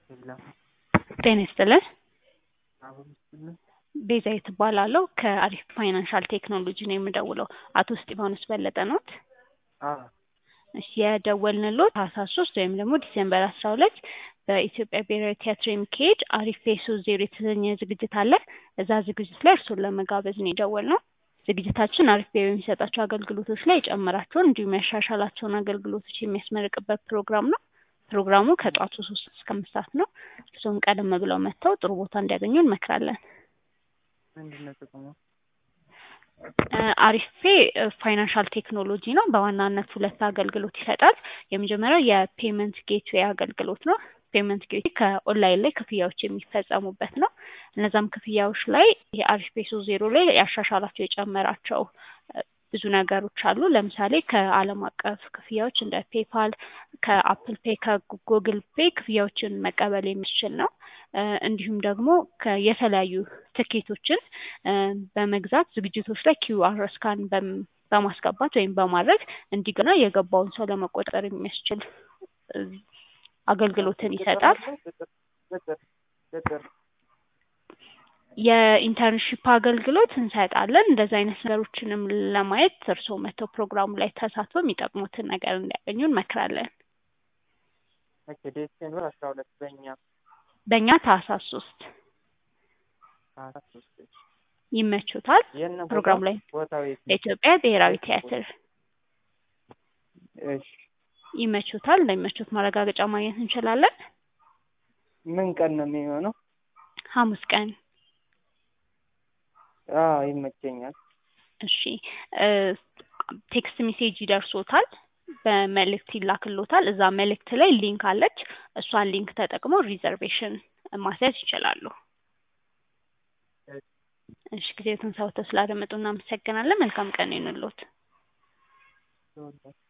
የለም። ጤና ይስጥልን። አሁን ይስጥልን። ቤዛዊት እባላለሁ ከአሪፍ ፋይናንሻል ቴክኖሎጂ ነው የምደውለው። አቶ እስጢፋኖስ በለጠ ኖት? አዎ እሺ የደወልንሎት ታህሳስ ሶስት ወይም ደግሞ ዲሴምበር አስራ ሁለት በኢትዮጵያ ብሔራዊ ቲያትር የሚካሄድ አሪፍ ፌሶ ዜሮ የተሰኘ ዝግጅት አለ። እዛ ዝግጅት ላይ እርስዎን ለመጋበዝ ነው የደወልነው። ዝግጅታችን አሪፍ ቤ በሚሰጣቸው አገልግሎቶች ላይ የጨመራቸውን እንዲሁም ያሻሻላቸውን አገልግሎቶች የሚያስመርቅበት ፕሮግራም ነው። ፕሮግራሙ ከጠዋቱ ሶስት እስከ አምስት ሰዓት ነው። እርስዎም ቀደም ብለው መጥተው ጥሩ ቦታ እንዲያገኙ እንመክራለን። ምንድን ነው ጥቅሙ? አሪፌ ፋይናንሻል ቴክኖሎጂ ነው። በዋናነት ሁለት አገልግሎት ይሰጣል። የመጀመሪያው የፔመንት ጌትዌይ አገልግሎት ነው። ፔመንት ጌትዌይ ከኦንላይን ላይ ክፍያዎች የሚፈጸሙበት ነው። እነዛም ክፍያዎች ላይ የአሪፍ ፔሶ ዜሮ ላይ ያሻሻላቸው የጨመራቸው ብዙ ነገሮች አሉ። ለምሳሌ ከዓለም አቀፍ ክፍያዎች እንደ ፔፓል፣ ከአፕል ፔ፣ ከጉግል ፔ ክፍያዎችን መቀበል የሚችል ነው። እንዲሁም ደግሞ የተለያዩ ትኬቶችን በመግዛት ዝግጅቶች ላይ ኪውአር ስካን በማስገባት ወይም በማድረግ እንዲገና የገባውን ሰው ለመቆጠር የሚያስችል አገልግሎትን ይሰጣል። ቅጥር ቅጥር የኢንተርንሺፕ አገልግሎት እንሰጣለን። እንደዚህ አይነት ነገሮችንም ለማየት እርስዎ መጥተው ፕሮግራሙ ላይ ተሳትፎ የሚጠቅሙትን ነገር እንዲያገኙ እንመክራለን። ኦኬ ዲሴምበር አስራ ሁለት በእኛ በእኛ ታህሳስ ሶስት ታህሳስ ሶስት ይመቹታል? የት ነው ፕሮግራሙ ቦታው? ላይ ቦታው የት ነው? የኢትዮጵያ ብሔራዊ ቲያትር እሺ ይመቹታል? እንደሚመቹት ማረጋገጫ ማግኘት እንችላለን? ምን ቀን ነው የሚሆነው? ሐሙስ ቀን አዎ ይመቸኛል። እሺ ቴክስት ሜሴጅ ይደርሶታል፣ በመልእክት ይላክሎታል። እዛ መልእክት ላይ ሊንክ አለች። እሷን ሊንክ ተጠቅመው ሪዘርቬሽን ማስያዝ ይችላሉ። እሺ ጊዜዎትን ሰውተው ስላደመጡ እናመሰግናለን። መልካም ቀን ይሁንልዎት። ተወዳጅ